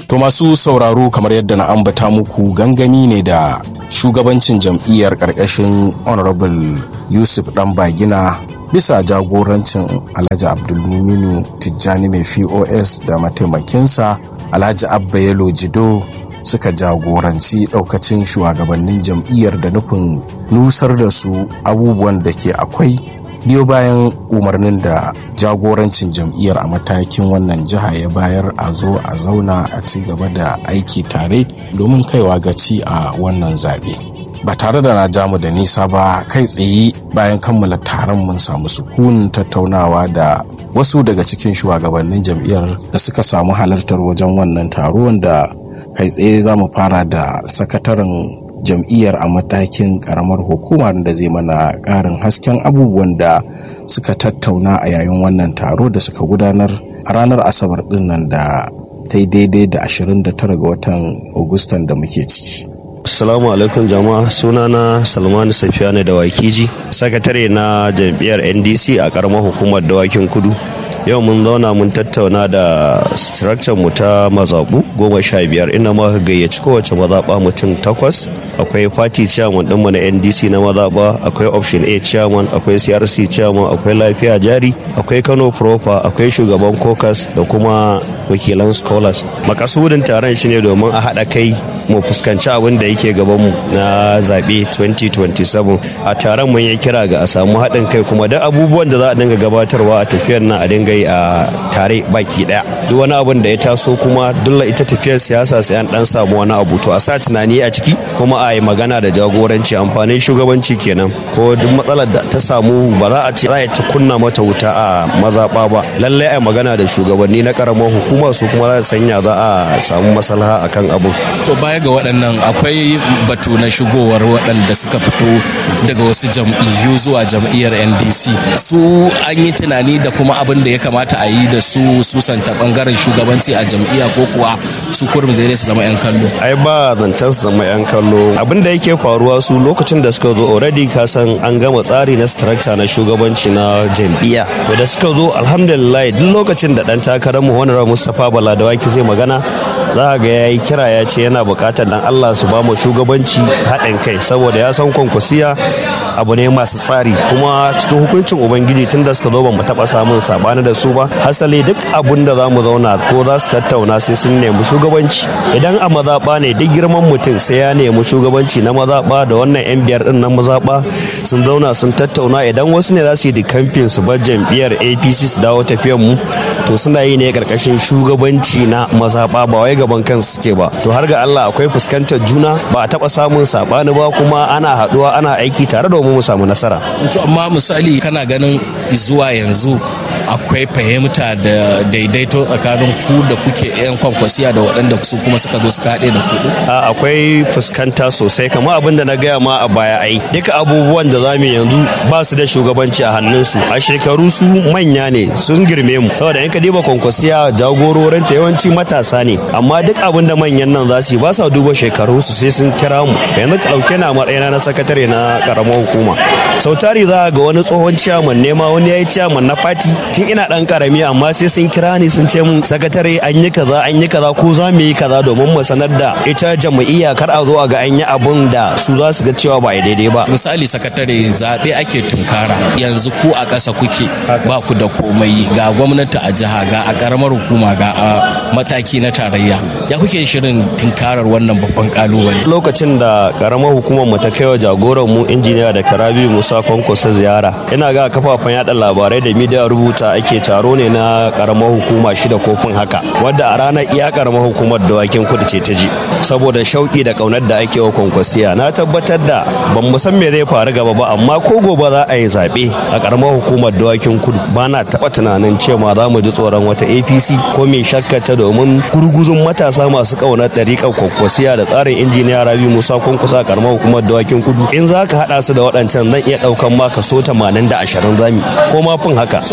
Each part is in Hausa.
To masu sauraro kamar yadda na ambata muku gangami ne da shugabancin jam'iyyar ƙarƙashin Honorable Yusuf Dan Bagina bisa jagorancin Alhaji Abdulmuminu Tijjani mai POS da mataimakinsa Alhaji Abba Yalo Jido suka jagoranci ɗaukacin shugabannin jam'iyyar da nufin nusar da su abubuwan da ke akwai biyo bayan umarnin da jagorancin jam'iyyar a matakin wannan jiha ya bayar a zo a zauna a ci gaba da aiki tare domin kaiwa gaci a wannan zaɓe ba tare da na jamu da nisa ba kai tsaye bayan kammala taron mun samu sukunin tattaunawa da wasu daga cikin shugabannin jam'iyyar da suka samu halartar wajen wannan taro wanda kai tsaye za mu fara da sakataren jam'iyyar a matakin karamar hukumar da zai mana karin hasken abubuwan da suka tattauna a yayin wannan taro da suka gudanar a ranar asabar dinnan da ta yi daidai da 29 ga watan agustan da muke ciki Assalamu alaikum jama'a sunana Salmanu Safiyane da Wakiji sakatare na jam'iyyar NDC a karamar hukumar dawakin kudu yau mun zauna mun tattauna da structure mu ta mazaɓu goma sha biyar inda muka gayyaci kowace mazaɓa mutum takwas akwai party chairman ɗinmu na ndc na mazaɓa akwai option a chairman akwai crc chairman akwai lafiya jari akwai kano proper akwai shugaban caucus da kuma wakilan scholars makasudin taron shine domin a haɗa kai mu fuskanci abin da yake gabanmu na zaɓe 2027 a taron mun yi kira ga a samu haɗin kai kuma duk abubuwan da za a dinga gabatarwa a tafiyar nan a dinga yi a tare baki ɗaya duk wani abin da ya taso kuma dole ita tafiyar siyasa sai an dan samu wani abu to a sa tunani a ciki kuma a yi magana da jagoranci amfanin shugabanci kenan ko duk matsalar da ta samu ba za a ce za a ta kunna mata wuta a mazaɓa ba lallai a magana da shugabanni na karamar hukuma su kuma za su sanya za a samu maslaha akan abun to baya ga waɗannan akwai batu na shigowar waɗanda suka fito daga wasu jam'iyyu zuwa jam'iyyar ndc su an yi tunani da kuma abin da ya kamata a yi da su susanta bangaren shugabanci a jam'iyya ko kuwa su kurum zai su zama 'yan kallo ai ba zancen su zama 'yan kallo abin da yake faruwa su lokacin da suka zo already ka san an gama tsari na structure na shugabanci na jam'iyya to da suka zo alhamdulillah duk lokacin da dan takarar mu honorable Mustapha Bala da waki zai magana za ga ya yi kira ya ce yana bukatar dan Allah su ba mu shugabanci haɗin kai saboda ya san kwankwasiya abu ne masu tsari kuma cikin hukuncin ubangiji tun da suka zo ba mu taɓa samun sabani da su ba hasali duk abun da za mu zauna ko za su tattauna sai sun nemi shugabanci idan a mazaɓa ne duk girman mutum sai ya nemi shugabanci na mazaɓa da wannan yan biyar din na mazaɓa sun zauna sun tattauna idan wasu ne za su yi kamfin su bar jam'iyyar apc su dawo tafiyar mu to suna yi ne karkashin shugabanci na mazaɓa ba wai gaban kansu suke ba to har ga Allah akwai fuskantar juna ba a taɓa samun saɓani ba kuma ana haɗuwa ana aiki tare domin mu samu nasara amma misali kana ganin zuwa yanzu akwai fahimta da daidaito tsakanin ku da kuke 'yan kwankwasiya da waɗanda su kuma suka zo suka haɗe da kuɗu? akwai fuskanta sosai kamar abin da na gaya ma a baya ai duka abubuwan da zamu yanzu ba su da shugabanci a hannunsu a shekaru su manya ne sun girme mu saboda in ka diba kwankwasiya jagororinta yawanci matasa ne amma duk abin da manyan nan za su yi ba sa duba shekaru su sai sun kira mu yanzu ka ɗauke na matsayina na sakatare na karamar hukuma sau tari za ga wani tsohon ciyaman nema wani ya yi ciyaman na fati tun ina dan karami amma sai sun kira ni sun ce mun sakatare an yi kaza an yi kaza ko za mu yi kaza domin mu sanar da ita jam'iyya kar a zo a ga an yi abun da su za su ga cewa ba daidai ba misali sakatare zaɓe ake tunkara yanzu ku a ƙasa kuke ba ku da komai ga gwamnati a jiha ga a ƙaramar hukuma ga a mataki na tarayya ya kuke shirin tunkarar wannan babban kalubale lokacin da karamar hukumar mu ta kai wa jagoran mu injiniya da karabi musa kwankwasa ziyara ina ga kafafen yada labarai da midiya rubuta ake taro ne na karamar hukuma shida kofin haka wadda a ranar iya karamar hukumar dawakin kudu ce ta ji saboda shauki da kaunar da ake wa kwankwasiya na tabbatar da ban mu san me zai faru gaba ba amma ko gobe za a yi zaɓe a karamar hukumar dawakin kudu ba na taɓa tunanin cewa za mu ji tsoron wata apc ko mai shakka ta domin gurguzun matasa masu kaunar ɗariƙar kwankwasiya da tsarin injiniya rabi musa kwankwasa karamar hukumar dawakin kudu in za ka haɗa su da waɗancan zan iya ɗaukan ma kaso tamanin da ashirin zami ko ma fin haka so aka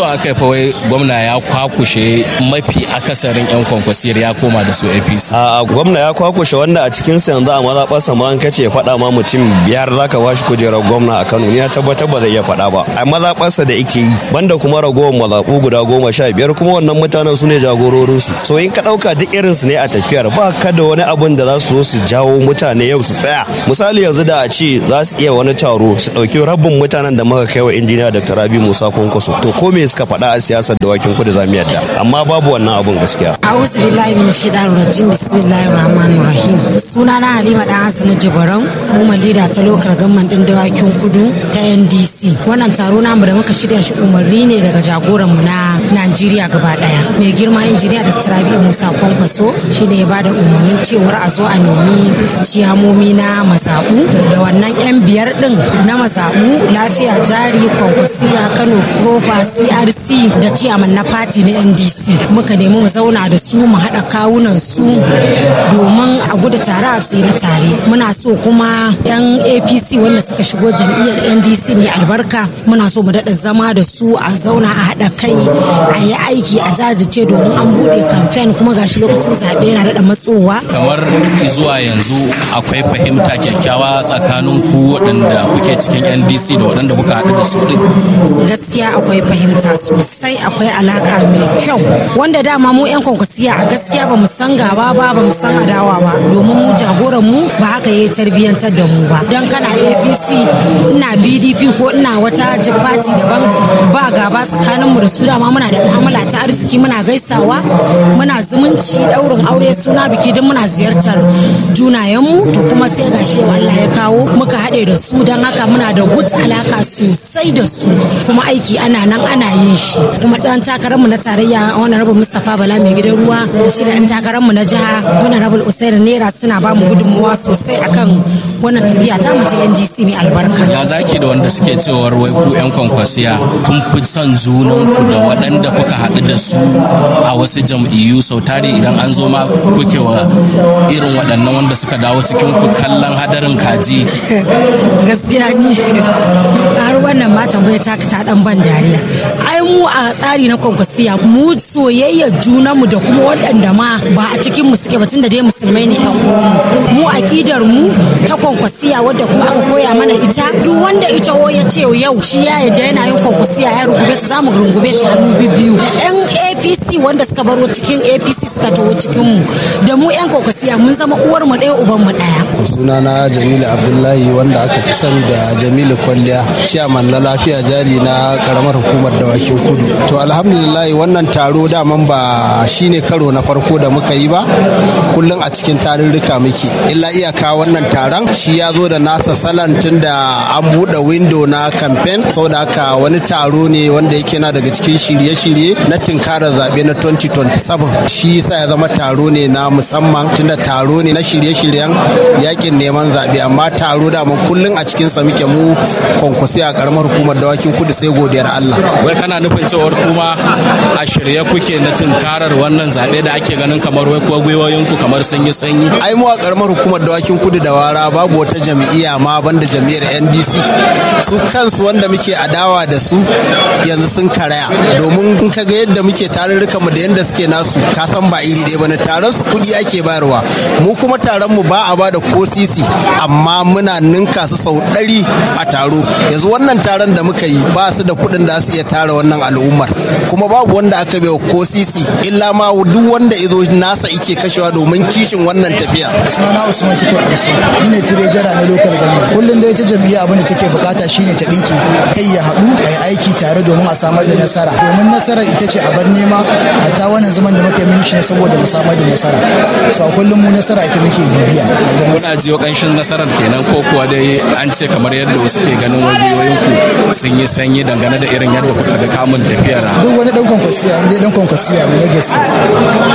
fa wai gwamna ya kwakushe mafi akasarin 'yan kwankwasiyar ya koma da su apc a gwamna ya kwakushe wanda a cikin sa yanzu a mazaɓarsa ma an kace faɗa ma mutum biyar zaka bashi kujerar gwamna a kano ni ya tabbatar ba zai iya faɗa ba a mazaɓarsa da ake yi banda kuma ragowar mazaɓu guda goma sha biyar kuma wannan mutanen su ne jagororinsu so in ka ɗauka duk irinsu ne a tafiyar ba ka da wani abun da za su zo su jawo mutane yau su tsaya misali yanzu da a ce za su iya wani taro su ɗauki rabin mutanen da muka kai wa injiniya dr rabi musa kwankwaso to ko me suka faɗa a siyasar dawakin kudu za mu yadda amma babu wannan abun gaskiya a'udhu billahi min shaitanir rajim bismillahir rahmanir rahim sunana halima dan asimi jibaran kuma lida ta lokar gamman din dawakin kudu ta ndc wannan taro namu da muka shirya shi umarni ne daga jagoran mu na najeriya gaba daya mai girma injiniya dr rabi musa kwankwaso shi ne ya bada umarnin cewar a zo a nemi ciyamomi na mazaɓu da wannan yan biyar din na mazaɓu lafiya jari kwankwasiya kano propa crc da ciyaman na fati na ndc muka nemi mu zauna da su mu haɗa kawunan su domin a gudu tare a tsira tare muna so kuma yan apc wanda suka shigo jam'iyyar ndc mai albarka muna so mu daɗa zama da su a zauna a haɗa kai a yi aiki a jajirce domin an buɗe kamfen kuma gashi lokacin zaɓe yana daɗa matsowa kamar zuwa yanzu akwai fahimta kyakkyawa tsakanin ku waɗanda kuke cikin ndc da waɗanda kuka haɗu da su ɗin gaskiya akwai fahimta sosai akwai alaka mai kyau wanda dama mu 'yan kwankwasiya a gaskiya ba mu san gaba ba ba mu san adawa ba domin mu jagoran mu ba haka yayi tarbiyyantar da mu ba don kana apc ina pdp ko ina wata fati daban ba gaba tsakanin mu da su dama muna da mu'amala ta arziki muna gaisawa muna zumunci daurin aure suna biki duk muna ziyartar junayenmu to kuma sai gashi Allah ya kawo muka haɗe da su don haka muna da gut alaka sosai da su kuma aiki ana nan ana yin shi kuma dan takararmu na tarayya wani rabu mustapha bala mai gidan ruwa da shi da yan takararmu na jiha wani rabu usaini naira suna ba mu gudunmuwa sosai akan wannan tafiya ta mu ta ndc mai albarka ya zaki da wanda suke cewar wai ku 'yan kwankwasiya kun fi son junan ku da waɗanda kuka haɗu da su a wasu jam'iyyu sau tare idan an zo ma kuke wa irin waɗannan wanda suka dawo cikin ku kallon hadarin kaji gaskiya ni har wannan ma tambaya ta ta dan ban dariya ai mu a tsari na kwankwasiya mu soyayya junanmu da kuma waɗanda ma ba a cikin mu suke batun da dai musulmai ne yan uwanmu mu aqidar mu ta kwankwasiya wadda kuma aka koya mana ita duk wanda ita wo ya ce yau shi ya yarda yana yin kwankwasiya ya rungube ta zamu rungube shi hannu biyu yan APC wanda suka baro cikin APC suka taho cikin mu da mu yan kwankwasiya mun zama uwar mu ɗaya uban mu ɗaya sunana Jamilu Abdullahi wanda aka fi sani da Jamilu Kwalliya chairman na lafiya jari na karamar hukumar dawakin kudu to alhamdulillah wannan taro daman ba shine karo na farko da muka yi ba kullum a cikin tarurruka muke illa iyaka wannan taron shi ya zo da nasa salan tun da an buɗe window na campaign saboda haka wani taro ne wanda yake na daga cikin shirye-shirye na tunkarar zaɓe na 2027 shi yasa ya zama taro ne na musamman tunda taro ne na shirye-shiryen yakin neman zaɓe amma taro da mu kullum a cikinsa muke mu kwankwasi a karamar hukumar dawakin kudu sai godiyar Allah. wai kana nufin cewar kuma a shirye kuke na tunkarar wannan zaɓe da ake ganin kamar wai kuwa gwiwoyinku kamar sun yi sanyi ai mu a karamar hukumar dawakin kudu da wara babu wata jam'iyya ma banda jam'iyyar ndc su kansu wanda muke adawa da su yanzu sun karaya domin in ka ga yadda muke tarurrukan mu da yadda suke nasu ka san ba iri ɗaya bane taron su kuɗi ake bayarwa mu kuma taron mu ba a bada ko sisi amma muna ninka su sau ɗari a taro yanzu wannan taron da muka yi ba su da kuɗin da su iya tara wannan al'ummar kuma babu wanda aka bai ko sisi illa ma duk wanda izo nasa ike kashewa domin kishin wannan tafiya sunana usman tukur arso ni ne tire jara na lokal gani kullum da ita jam'iyya abin da take bukata shine ta dinki kai ya haɗu a yi aiki tare domin a samar da nasara domin nasarar ita ce a bar nema hatta wannan zaman da muke mun shi ne saboda mu samar da nasara so a kullum mu nasara ita muke bibiya kuna jiyo kanshin nasarar kenan ko kuwa dai an ce kamar yadda wasu ke ganin wajiyoyin ku sun yi sanyi dangane da irin yadda kuka ga kamun tafiyar duk wani dan kwankwasiya in dai dan kwankwasiya ne na gaske ba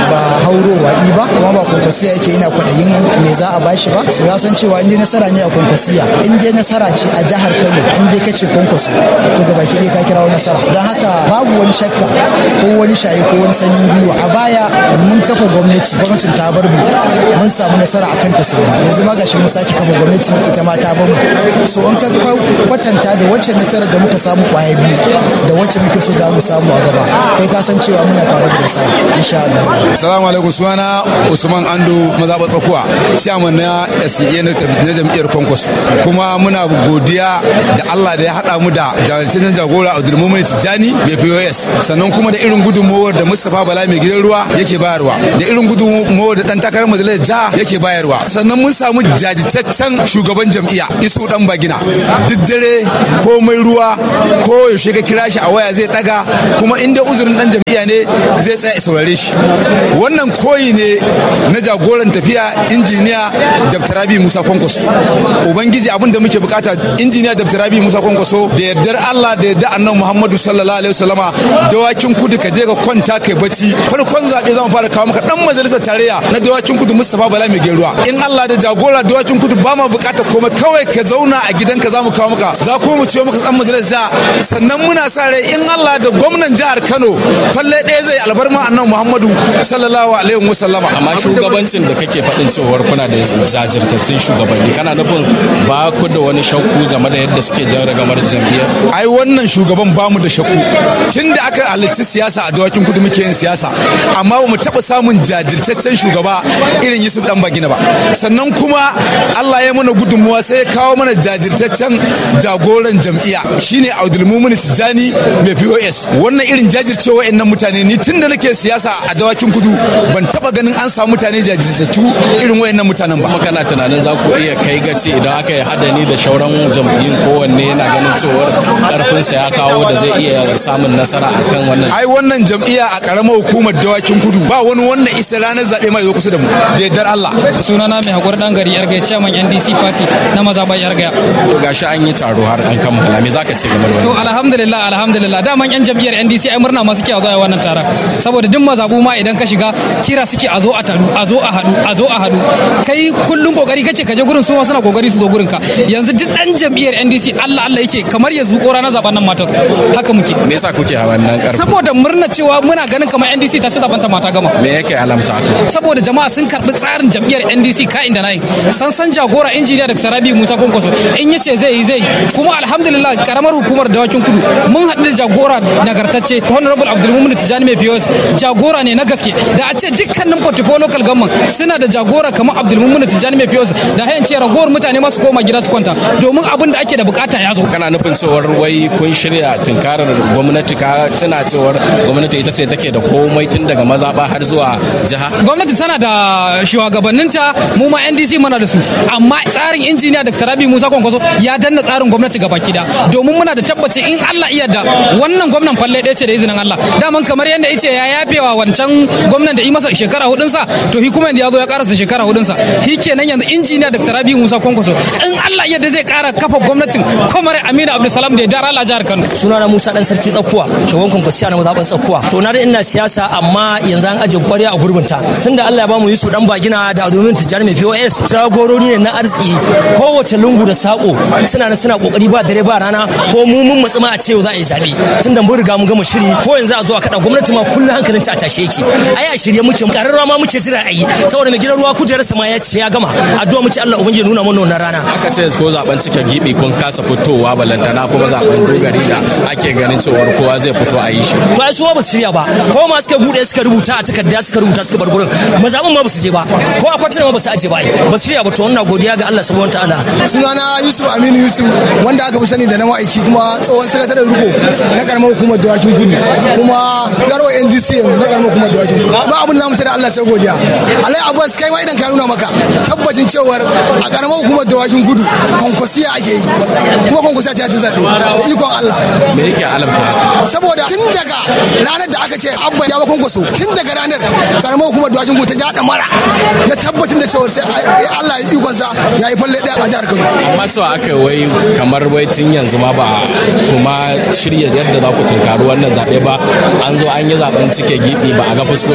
haurowa i ba kuma ba kwankwasiya yake ina kwaɗayin me za a bashi ba su ya san cewa in dai nasara ne a kwankwasiya in dai nasara ce a jihar kano in dai kace kwankwaso to gaba ki dai ka kirawo nasara don haka babu wani shakka ko wani shayi ko wani sanyin gwiwa a baya mun kafa gwamnati gwamnatin ta bar mu mun samu nasara a kanta sau yanzu ma gashi mun sake kafa gwamnati ita ma ta bar mu so in ka kwatanta da wacce nasarar da muka samu kwaya biyu da wacce muke so za mu samu a gaba kai ka san cewa muna tare da nasara insha Allah Assalamu alaikum sunana Usman Ando mazaɓa tsakuwa chairman na SEA na jam'iyyar Kwankwas kuma muna godiya da Allah da ya haɗa mu da jajirtaccen jagora Abdulmumin Tijjani mai POS sannan kuma da irin gudunmawar da Mustapha Bala mai gidan ruwa yake bayarwa da irin gudunmawar da dan takarar majalisar jiha yake bayarwa sannan mun samu jajirtaccen shugaban jam'iyya Isu dan Bagina duk dare komai ruwa ko yaushe ka kira shi a waya zai daga kuma inda uzurin dan jam'iyya ne zai tsaya saurare shi wannan koyi ne na jagoran tafiya injiniya dr rabi musa kwankwaso ubangiji abin da muke bukata injiniya dr rabi musa kwankwaso da yardar allah da yardar annan muhammadu sallallahu alaihi wasallama dawakin kudu ka je ka kwanta kai bacci farkon zaɓe zama fara kawo maka dan majalisar tarayya na dawakin kudu mustapha bala mai geruwa in allah da jagora dawakin kudu ba ma bukata komai kawai ka zauna a gidanka za mu kawo maka za kuma mu ciyo maka dan majalisar sannan muna sa rai in allah da gwamnan jihar kano falle ɗaya zai albarma annan muhammadu sallallahu alaihi wa sallama amma shugabancin da kake faɗin cewar kuna da jajirtattun shugabanni kana nufin ba ku da wani shakku game da yadda suke jan ragamar jam'iyyar ai wannan shugaban bamu da shakku tun da aka halarci siyasa a dawakin kudu muke yin siyasa amma ba mu taɓa samun jajirtaccen shugaba irin yusuf dan bagina ba sannan kuma allah ya mana gudunmuwa sai ya kawo mana jajirtaccen jagoran jam'iyya shine abdulmumin tijjani mai pos wannan irin jajircewa nan mutane ni tun da nake siyasa a dawakin kudu ban taba ganin an samu mutane jajirtattu irin wayannan mutanen ba kuma kana tunanin za ku iya kai gaci idan aka yi hadani da shauran jam'iyyun kowanne yana ganin cewar karfinsa ya kawo da zai iya samun nasara akan wannan ai wannan jam'iyya a karamar hukumar dawakin kudu ba wani wannan isa ranar zaɓe mai zo kusa da mu da yardar Allah sunana mai hakuri dan gari yarga chairman NDC party na mazaɓar yarga to gashi an yi taro har an kammala me zaka ce game da to wannan alhamdulillah alhamdulillah daman yan jam'iyyar NDC ai murna ma suke a zuwa wannan taron saboda duk mazabu ma idan ka shiga kira suke a zo a taru a zo a haɗu a zo a haɗu kai kullum kokari kace ka je gurin su ma suna kokari su zo gurin ka yanzu duk dan jam'iyyar NDC Allah Allah yake kamar ya zuko ranar zaben nan mata haka muke me yasa kuke a wannan karfi saboda murna cewa muna ganin kamar NDC ta ci zaben ta mata gama me yake alamta haka saboda jama'a sun karɓi tsarin jam'iyyar NDC ka'in da nayi san san jagora injiniya da Sarabi Musa Kwankwaso in yace zai yi zai kuma alhamdulillah karamar hukumar dawakin kudu mun haɗu da jagora nagartacce honorable Abdulmumin Tijani mai POS jagora ne na gaske da a ce dukkanin portfolio local government suna da jagora kamar Abdulmumin Tijani mai POS da hayan ce ragowar mutane masu koma gida su kwanta domin abin da ake da bukata ya zo kana nufin cewar wai kun shirya tunkarar gwamnati ka tana cewar gwamnati ita ce take da komai tun daga mazaɓa har zuwa jiha gwamnati tana da shugabanninta mu ma ndc muna da su amma tsarin injiniya da rabi musa kwankwaso ya danna tsarin gwamnati gaba kida domin muna da tabbaci in allah iya da wannan gwamnan falle ɗaya ce da izinin allah daman kamar yadda ice ya yafewa wancan gwamnan da yi masa shekara hudunsa to hi kuma yanzu ya zo ya karasa shekara hudunsa hi kenan yanzu injiniya da rabi musa kwankwaso in allah iya da zai kara kafa gwamnatin kamar aminu abdulsalam da ya dara ala jihar kano sunana Musa dan sarki tsakuwa shugaban kwankwasiya na mazaɓar tsakuwa to na da ina siyasa amma yanzu an aje kwarya a gurbinta tunda Allah ya bamu Yusuf dan bagina da Adomin Tijjani mai POS jagorori ne na arziki kowace lungu da sako suna nan suna kokari ba dare ba rana ko mu mun matsi ma a ce yau za a yi zabe tunda mun riga mun gama shiri ko yanzu a zo a kada gwamnati ma kullum hankalin ta tashe yake ai a shirye muke kararwa ma muke jira a yi saboda mai gidan ruwa kujerarsa ma ya ce ya gama addu'a muke Allah ubangiji nuna mana wannan rana aka ce ko zaben cike gibi kun kasa fitowa balantana kuma zaben dogari da ake ganin cewar kowa zai fito a yi shi to ai su ba su shirya ba ko ma suka bude suka rubuta a takarda suka rubuta suka bar gurin mazaɓin ma ba su je ba ko a kwatana ma ba su aje ba ai ba su shirya ba to wannan godiya ga Allah subhanahu wataala sunana yusuf aminu yusuf wanda aka fi sani da na ma'aiki kuma tsohon sakataren riko na karamar hukumar dawakin kudu kuma garwa ndc yanzu na karamar hukumar dawakin kudu ba abin da zamu sai da allah sai godiya alai abbas kai ma idan ka nuna maka tabbacin cewar a karamar hukumar dawakin kudu kwankwasiya ake yi kuma kwankwasiya ta ci zaɓe da ikon allah me yake alamta haka saboda tun daga ranar da aka ce abba ya bakon kwaso tun daga ranar karamar hukumar dawakin kudu ta ja mara na tabbatin da cewar sai allah ya ikonsa ya yi falle ɗaya a jihar kano amma cewa aka wai kamar wai tun yanzu ma ba kuma shirya yadda za ku tunkari wannan zaɓe ba an zo an yi zaɓen cike gibi ba a ga fuskokin ku ba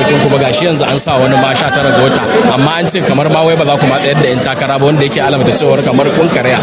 gashi yanzu an sa wani ma sha tara ga wata amma an ce kamar ma wai ba za ku ma tsayar da yan takara ba wanda yake alamta cewar kamar kun karya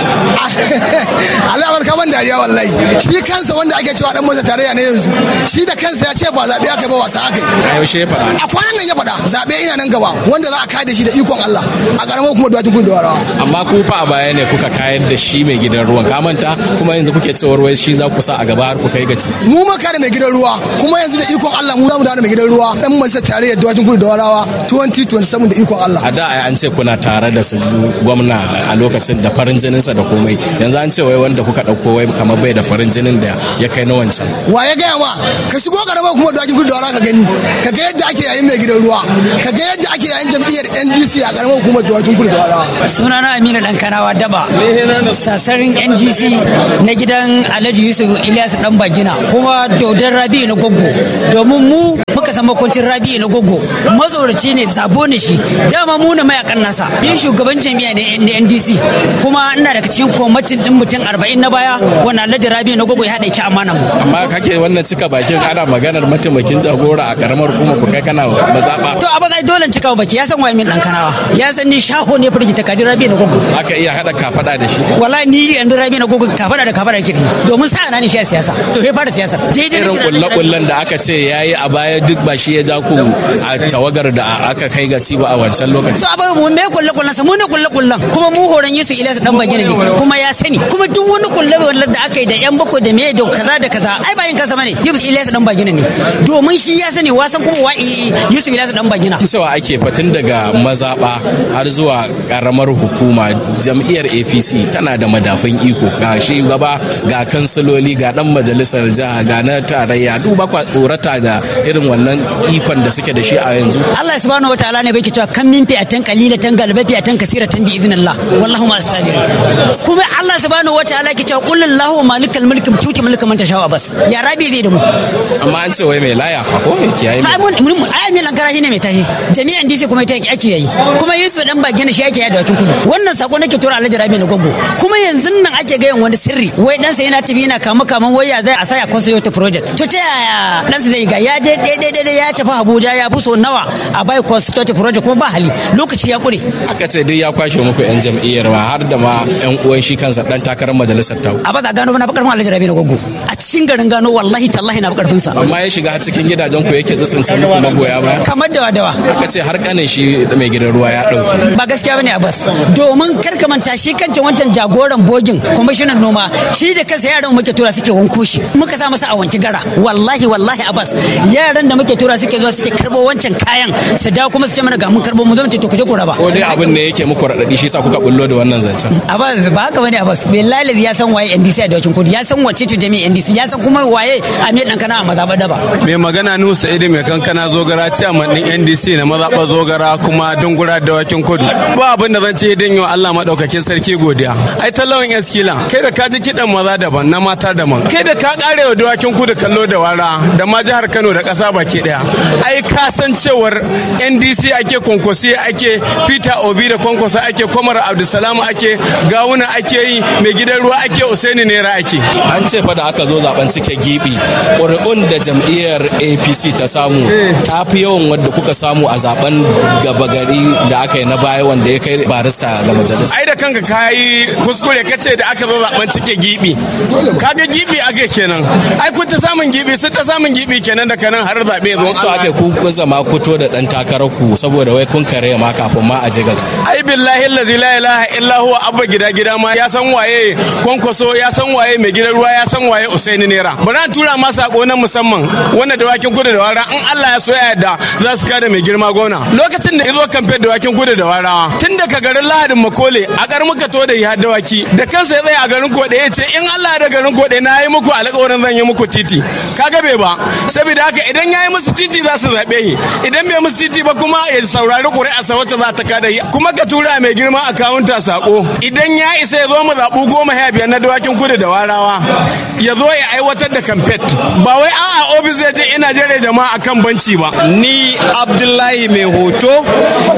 alamar kaman dariya wallahi shi kansa wanda ake cewa dan masa tarayya ne yanzu shi da kansa ya ce ba zaɓe aka ba wasa aka yi a yaushe ya faɗa a kwanan nan ya faɗa zaɓe ina nan gaba wanda za a kada shi da ikon Allah a ƙaramar kuma duwatsun kudu da warawa amma ku fa a baya ne kuka kayar da shi mai gidan ruwan ka manta kuma yanzu kuke cewar wai shi za ku sa a gaba har ku kai gaci mu ma kare mai gidan ruwa kuma yanzu da ikon Allah mu za mu dawo da mai gidan ruwa dan masa tarayyar duwatsun kudu da warawa 2027 da ikon Allah a da ai an ce kuna tare da su gwamna a lokacin da farin jininsa da komai yanzu an ce wai wanda kuka ɗauko wai kamar bai da farin jinin da ya kai na wancan wa ya gaya ma ka shigo karamar kuma duwatsun kudu da warawa ka gani ka ga yadda ake yayin mai gidan ruwa ka ga yadda ake yayin jam'iyyar NDC a karamar hukumar duwatsun kudu da warawa sunana Aminu dan Kanawa Daba sasarin NDC na gidan Alhaji Yusuf Ilyas dan Bagina kuma Dodon Rabi na Goggo domin mu muka san makwancin Rabi na Goggo matsoraci ne zabo ne shi dama mu na mayakan nasa yin shugaban jami'a ne na NDC kuma ina daga cikin kwamitin din mutum 40 na baya wannan Alhaji Rabi na Goggo ya haɗa ki amana mu amma kake wannan cika bakin ana maganar mataimakin jagora a karamar kuma ku kai kana mazaba to a baka dole cika baki ya san waye min dan Kanawa ya san ni shaho ne firgita kaji Rabi na Goggo aka iya hada kafada da shi wallahi ni yanzu Rabi na Goggo kafada da kafada kirki domin sa na ni shi a siyasa to ya fara siyasa irin kulle-kullen da aka ce yayi a baya duk ba shi ya ja ku a tawagar da aka kai ga ci ba a wancan lokaci to abin mu me kulle-kullen sa mu ne kulle-kullen kuma mu horon Yusuf Ilyas dan bagina ne kuma ya sani kuma duk wani kulle-kullen da aka yi da yan bako da me da kaza da kaza ai bayin kansa bane Yusuf Ilyas dan bagina ne domin shi ya sani wasan kuma wa Yusuf Ilyas dan bagina cewa ake fatin daga mazaba har zuwa karamar hukuma jam'iyyar APC tana da madafin iko ga shi gaba ga kansiloli ga dan majalisar jiha ga na tarayya duba kwa tsorata da irin wannan ikon da suke da shi a yanzu Allah subhanahu wataala ne bai cewa kan min fi'atan qalilatan galaba fi'atan kasiratan bi idnillah wallahu ma sabir kuma Allah subhanahu wataala ke cewa qul lahu malikal mulki tuti mulka man tasha bas ya rabi zai da mu amma an ce wai mai laya ko mai kiyaye ai mun mun ai mai lankara shine mai tashi jami'an DC kuma ita ake yayi kuma Yusuf dan bagina shi ake yada wakin kudu wannan sako nake tura Alhaji Rabi na gogo kuma yanzu nan ake ga wani sirri wai dan sa yana tafi yana kama kaman waya zai a saya constitute project to ta yaya dan sa zai ga ya je daidai daidai ya tafi Abuja ya fi so nawa a bai constitute project kuma ba hali lokaci ya kure aka ce duk ya kwashe muku yan jam'iyyar ma har da ma yan uwan shi kansa dan takarar majalisar ta a ba za gano na bakar Alhaji Rabi na gogo a cikin garin gano wallahi tallahi na bakar sa amma ya shiga cikin gidajen ku yake tsitsince muku magoya ba kamar dawa dawa aka ce har kanin shi mai gidan ruwa ya dauke ba gaskiya bane Abbas domin kar ka manta shi kancin wancan jagoran bogin kwamishinan noma shi da kansa yaran muke tura suke wanko shi muka sa masa a wanki gara wallahi wallahi Abbas yaran da muke tura suke zuwa suke karbo wancan kayan su dawo kuma su ce mana ga mun karbo mu zo mu ce to ku je ku raba ko dai abin ne yake muku radadi shi sa kuka bullo da wannan zancen Abbas ba haka bane Abbas billahi ya san waye NDC a dawacin kudi ya san wacce ce jami'in NDC ya san kuma waye Amir dan kana a mazaba daba mai magana Nuhu Sa'idu mai kankana zogara ciyaman din NDC na mazaɓar zogara kuma dungura da wakin kudu ba abin da zan ce don yi Allah maɗaukakin sarki godiya ai talawan eskila kai da ka ji kiɗan maza daban na mata daban kai da ka ƙare wa dawakin kudu kallo da wara da ma jihar Kano da ƙasa baki ɗaya ai ka san cewar NDC ake konkosi ake Peter Obi da konkosa ake Komar Abdulsalam ake gawuna ake yi mai gidan ruwa ake Usaini Nera ake an ce fa da aka zo zaben cike gibi ƙuri'un da jam'iyyar APC ta samu ta fi yawan wadda kuka samu a zaben gaba gari da aka yi na baya wanda ya kai barista ga majalisa ai da kanka ka yi kuskure kace da aka zo zaben cike gibi kaga gibi ake kenan ai kun ta samun gibi sun ta samun gibi kenan da kanan har zabe zo so ake ku zama fito da dan takarar ku saboda wai kun kare ma kafin ma a jiga ai billahi allazi la ilaha illa huwa abba gida gida ma ya san waye kwankwaso ya san waye mai gidan ruwa ya san waye usaini nera bari an tura ma sako na musamman wanda da wakin kudu da wara in Allah ya so ya yarda za su kada mai girma gona lokacin da izo kamfe da wakin kudu da warawa tun daga garin lahadin makole a kar muka to da ya dawaki da kansa ya tsaya a garin kode ya ce in Allah da garin kode na yi muku alƙawarin zan yi muku titi kaga bai ba saboda haka idan ya yi musu titi za su zaɓe yi idan bai musu titi ba kuma ya saurari ƙuri'a sa wacce za ta kada yi kuma ka tura mai girma akawunta sako idan ya isa ya zo mu zaɓu goma ya biyar na dawakin kudu da warawa ya zo ya aiwatar da kamfet ba wai a'a ofis zai je ina jere jama'a akan banci ba ni abdullahi mai hoto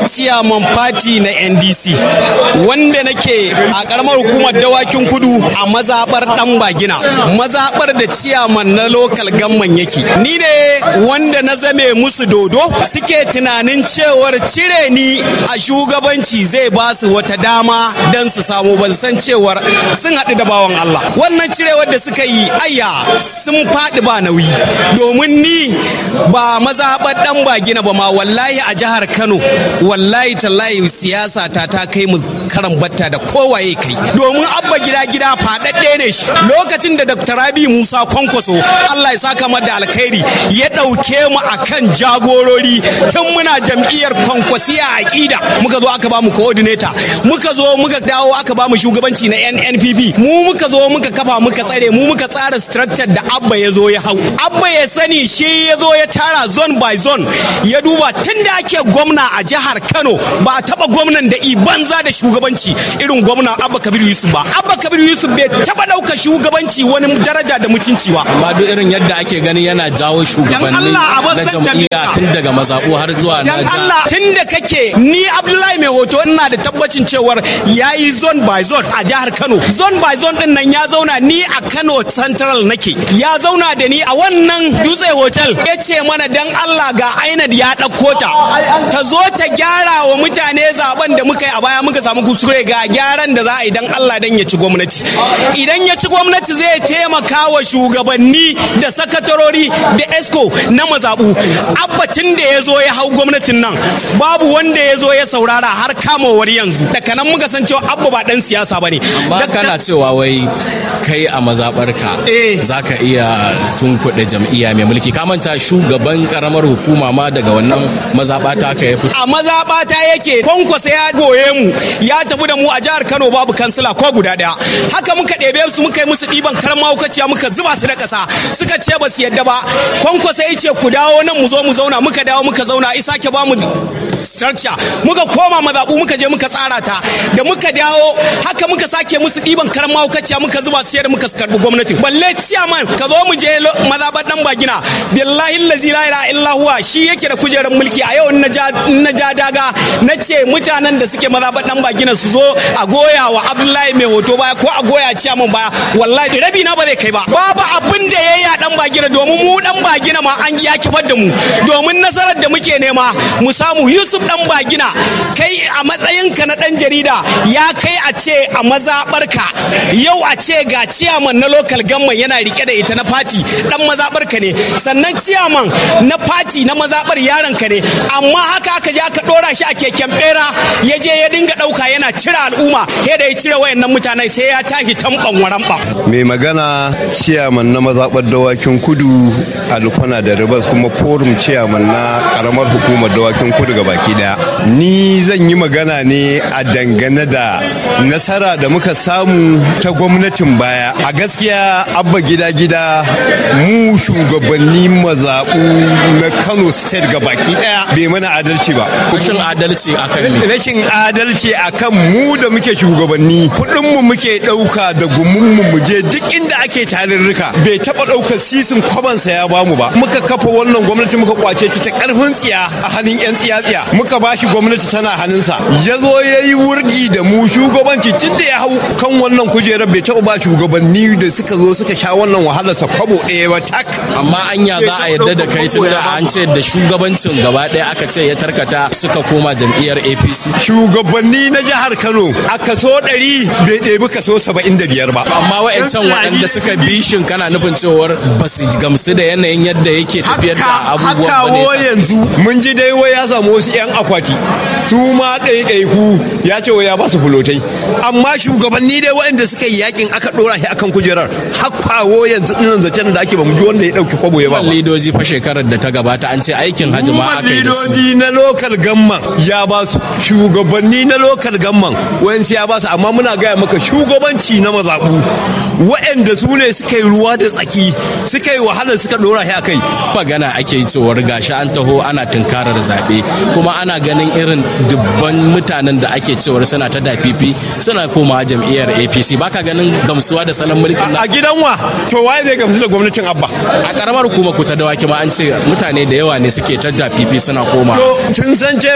ciyaman fati na ndc wanda nake a karamar hukumar dawakin kudu a mazabar dan bagina mazabar da ciyaman na lokal gamman yake ni ne wanda na zame musu dodo suke tunanin cewar cire ni a shugabanci zai ba su wata dama don su samu ban san cewar sun haɗu da bawan Allah wannan cirewar da suka yi ayya sun faɗi ba nauyi domin ni ba mazaɓar ɗan ba gina ba ma wallahi a jihar Kano wallahi tallahi siyasa ta ta kai mu karan batta da kowaye kai domin abba gida gida faɗaɗɗe ne shi lokacin da Dr. Rabi Musa Kwankwaso Allah ya saka mata da alkhairi ya ɗauke mu akan jagorori tun muna jam'iyyar kwankwasiya a ƙida muka zo aka ba mu coordinator muka zo muka dawo aka ba mu shugabanci na NNPP mu muka zo muka kafa muka tsare mu muka tsara structure da abba ya zo ya hau abba ya sani shi ya zo ya tara zone by zone ya duba tun da ake gwamna a jihar Kano ba a taba gwamnan da banza da shugabanci irin gwamna abba kabir yusuf ba abba kabir yusuf bai taba ɗauka shugabanci wani daraja da mutunci ba amma duk irin yadda ake gani yana jawo shugabanni na jam'iyya tun daga mazaɓu har zuwa na dan Allah tun da kake ni Abdullahi mai hoto ina da tabbacin cewar yayi zone by zone a jihar Kano zone by zone din nan ya zauna ni a Kano Central nake ya zauna da ni a wannan dutse hotel ya ce mana dan Allah ga Ainad ya ɗauko ta ta zo ta gyara wa mutane zaben da muka yi a baya muka samu kuskure ga gyaran da za a yi dan Allah dan ya ci gwamnati idan ya ci gwamnati zai taimaka wa shugabanni da sakatarori da esco na mazabu abba tun da ya zo ya hau gwamnatin nan babu wanda ya zo ya saurara har kamawar yanzu daga nan muka san cewa abba ba dan siyasa bane amma kana cewa wai kai a mazaɓarka za ka iya tunkuɗe jam'iyya mai mulki ka manta shugaban karamar hukuma ma daga wannan mazaɓata ka ya fito a mazaɓata yake kwankwasa ya goye mu ya tafi da mu a jihar kano babu kansila ko guda ɗaya haka muka ɗebe su muka yi musu ɗiban karan mahaukaciya muka zuba su da ƙasa suka ce ba su yadda ba kwankwasa ya ce ku dawo nan mu zo mu zauna muka dawo muka zauna isa ke ba mu structure muka koma mazaɓu muka je muka tsara ta da muka dawo haka muka sake musu ɗiban karan mahaukaciya muka zuba su yadda muka karɓi gwamnatin balle ciyaman ka zo mu je mazaɓar ɗan bagina billahi lazi la ilaha illa huwa shi yake da kujerar mulki a yau na ja daga na ce mutanen da suke mazaɓar ɗan bagina su zo a goya wa abdullahi mai hoto baya ko a goya ciyaman baya wallahi rabi na ba zai kai ba babu abin da ya yi a ɗan bagina domin mu ɗan bagina ma an ya kifar da mu domin nasarar da muke nema mu samu yusuf ɗan bagina kai a matsayinka na ɗan jarida ya kai a ce a mazaɓarka yau a ce ga ciyaman na lokal gamman yana rike da ita na fati ɗan mazaɓarka ne sannan ciyaman na fati na mazaɓar yaronka ne amma haka aka je aka ɗora shi a keken ɓera ya je ya dinga ɗauka yana cire al'umma ya da ya cire wayannan mutane sai ya tashi tamban waramɓa. mai magana ciyaman na mazaɓar dawakin kudu alfana da ribas kuma forum ciyaman na karamar hukumar dawakin kudu ga baki daya ni zan yi magana ne a dangane da nasara da muka samu ta gwamnatin baya a gaskiya abba gida gida mu shugabanni mazaɓu na kano state ga baki daya bai mana adalci ba rashin adalci akan ne rashin adalci akan mu da muke shugabanni kuɗinmu muke ɗauka da gumunmu mu je duk inda ake tarurruka bai taɓa ɗaukar sisin kwabansa ya bamu ba muka kafa wannan gwamnati muka kwace ta ta ƙarfin tsiya a hannun 'yan tsiya-tsiya muka bashi gwamnati tana hannunsa ya zo ya yi wurgi da mu shugabanci tun da ya hau kan wannan kujerar bai taɓa ba shugabanni da suka zo suka sha wannan wahalar sa kwabo ɗaya ba tak amma anya za a yarda da kai tun da an ce da shugabancin gaba ɗaya aka ce ya tarkata suka koma jam'iyyar apc shugabanni na jihar kano a kaso ɗari bai ɗebi kaso saba'in da biyar ba amma wa'ancan waɗanda suka bi shin kana nufin cewar ba su gamsu da yanayin yadda yake tafiyar da abubuwan ba ne yanzu mun ji dai wai ya samu wasu 'yan akwati su ma ɗaiɗaiku ya ce wai ya ba su fulotai amma shugabanni dai waɗanda suka yi yakin aka ɗora shi akan kujerar hakkawo yanzu ɗinan zancen da ake ba mu ji wanda ya ɗauki kwabo ya ba lidoji fa shekarar da ta gabata an ce aikin hajji ma aka yi da su lidoji na lokal gamman ya ba su shugabanni na lokal gamman wayansu ya ba su amma muna gaya maka shugabanci na mazaɓu waɗanda su ne suka yi ruwa da tsaki suka yi wahalar suka ɗora shi a kai magana ake yi cewar gashi an taho ana tunkarar zaɓe kuma ana ganin irin dubban mutanen da ake cewar suna ta dafifi suna koma jam'iyyar apc baka ganin gamsuwa da salon mulkin a gidan wa to waye zai gamsu da gwamnatin abba a karamar kuma ku ta dawaki ma an ce mutane da yawa ne suke ta dafifi suna koma to sun san cewa da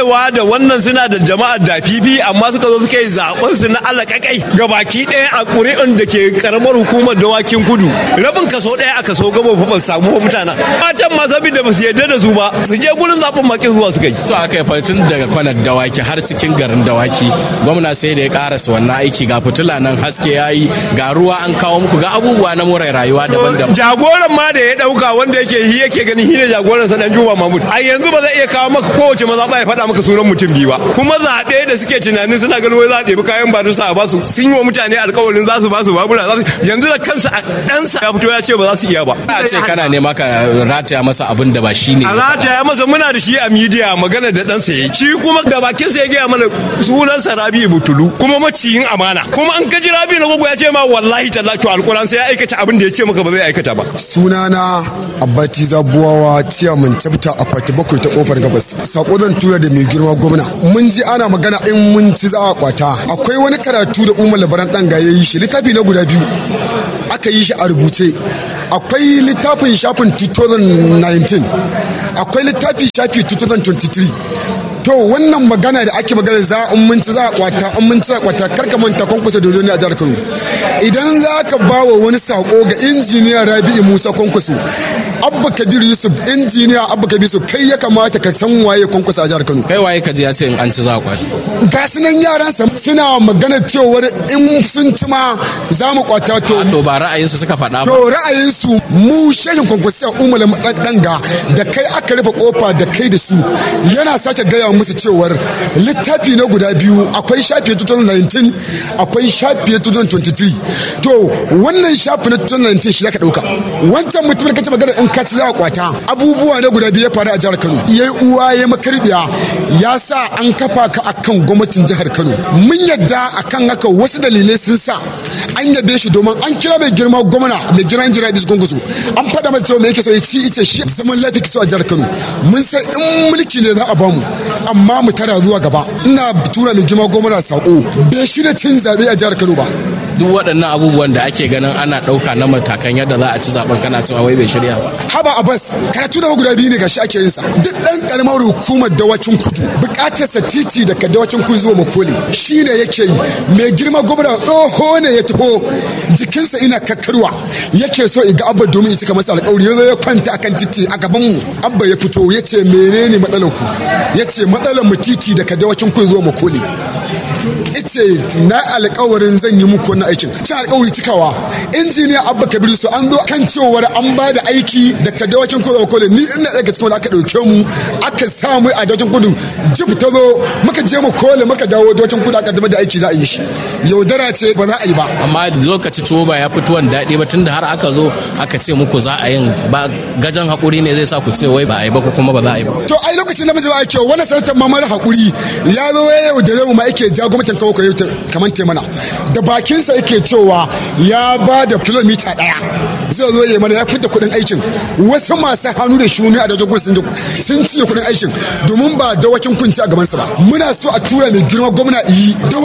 wannan suna da jama'ar da fifi amma suka zo suka yi zaben su na alakakai ga baki ɗaya a ƙuri'un da ke karamar hukumar dawakin kudu rabin kaso ɗaya a kaso gaba ba samu mutana matan ma saboda ba su yarda da su ba su je gurin zaben makin zuwa suka yi to aka yi fatin daga kwanar dawaki har cikin garin dawaki gwamna sai da ya karasa wannan aiki ga fitila nan haske ya yi ga ruwa an kawo muku ga abubuwa na more rayuwa daban-daban jagoran ma da ya dauka wanda yake shi yake ganin shi ne jagoran sa dan Juma Mahmud a yanzu ba zai iya kawo maka kowace maza ba ya faɗa maka sunan mutum biyu ba kuma zaɓe da suke tunanin suna ganin wai za a ɗebi kayan ba sa a basu sun yi wa mutane alƙawarin za su basu babura za su yanzu da kansa a ɗansa ya fito ya ce ba za su iya ba a ce kana nema ka rataya masa abin da ba shi ne a rataya masa muna da shi a midiya magana da ɗansa ya shi kuma da bakin sa ya gaya mana sunansa Rabi Butulu kuma maciyin amana kuma an kaji Rabi na gogo ya ce ma wallahi tallahi alƙur'an sai ya aikata abin da ya ce maka ba zai aikata ba sunana abbati zabuwawa ciyaman cabta a kwati bakwai ta kofar gabas sako zan tura da mai girma gwamna mun ji ana magana in mun ci za a kwata akwai wani karatu da umar labaran dan ga yayi shi littafi na guda biyu aka yi shi a rubuce akwai littafin shafin 2019 akwai littafi shafi 2023 to wannan magana da ake magana za in mun ci za a kwata in mun ci za a kwata karka manta kwankwasa dodo ne a jihar Kano idan za ka ba wa wani sako ga injiniya Rabi'u Musa kwankwaso Abba Kabir Yusuf injiniya Abba Kabir Yusuf kai ya kamata ka san waye kwankwasa a jihar Kano kai waye ka ji ya ce in an ci za a kwata ga sunan yaran sa suna magana cewar in sun ci ma za mu kwata to to ba ra'ayinsu suka faɗa ba to ra'ayinsu mu shehin kwankwasa Umar Danga da kai aka rufe kofa da kai da su yana sake gaya musu cewar littafi na guda biyu akwai shafi 2019 akwai shafi 2023 to wannan shafi na 2019 shi zaka dauka wancan mutumin kace magana in ka ci za kwata abubuwa na guda biyu ya faru a jihar Kano yayi uwa ya makarbiya ya sa an kafa ka akan gwamnatin jihar Kano mun yadda akan haka wasu dalilai sun sa an yabe shi domin an kira mai girma gwamna mai girma jira bis gungusu an faɗa masa cewa me yake so ya ci ice shi zaman lafiya kiso a jihar Kano mun san in mulki ne za a bamu amma mu tara zuwa gaba ina tura mai girma gwamna sako bai shi da cin zabe a jihar Kano ba duk waɗannan abubuwan da ake ganin ana ɗauka na matakan yadda za a ci zaben kana cewa wai bai shirya ba haba abbas karatu da guda biyu ne gashi ake yin sa duk dan karamar hukumar dawacin kudu bukatar sa titi daga dawacin kudu zuwa makole shine yake yi mai girma gwamna tsoho ne ya taho jikinsa ina kakkarwa yake so iga abba domin ya cika masa alƙawari ya zo ya kwanta akan titi a gaban mu abba ya fito ya ce menene matsalar ku ya ce matsalar mu titi daga dawacin kudu zuwa makole ice na alkawarin zan yi muku wannan aikin ci alkawari cikawa injiniya abba kabir su an zo kan cewar an ba da aiki da kadawacin kudu kole ni ina daga cikin aka dauke mu aka sa mu a dawacin kudu jib ta zo muka je mu kole muka dawo dawacin kudu aka dama da aiki za a yi shi yaudara ce ba za a yi ba amma lokaci tuwo ba ya fito wani daɗi ba tunda har aka zo aka ce muku za a yin ba gajan haƙuri ne zai sa ku ce wai ba a yi ba ko kuma ba za a yi ba to ai lokacin da mace ba a kyau wannan sanatar mamar haƙuri ya zo ya yaudare mu ma yake ja gwamnatin kawo kamar temana da bakinsa yake cewa ya ba da kilomita daya zai zo ya mana ya fita kudin aikin wasu masu hannu da shuni a dajin sun sun cinye kudin aikin domin ba dawakin kunci a gabansa ba muna so a tura mai girma gwamna yi